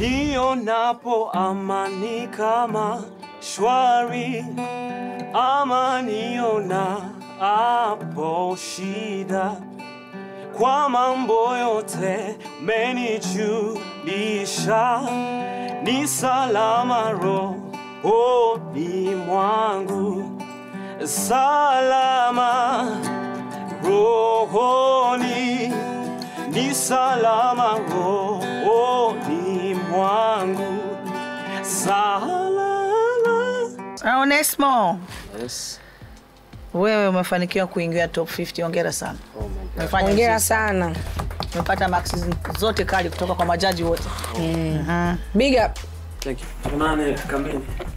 nionapo amani kama shwari, ama niona hapo shida, kwa mambo yote menijulisha, ni salama rohoni mwangu, salama rohoni, ni salama rohoni mwangu, salama. Onesmo, Yes. wewe umefanikiwa kuingia top 50. Hongera sana. Oh my God. Umefanya Hongera vizuri. sana. Umepata maksi zote kali kutoka kwa majaji wote. Big up. Thank you. Tuonane kamili.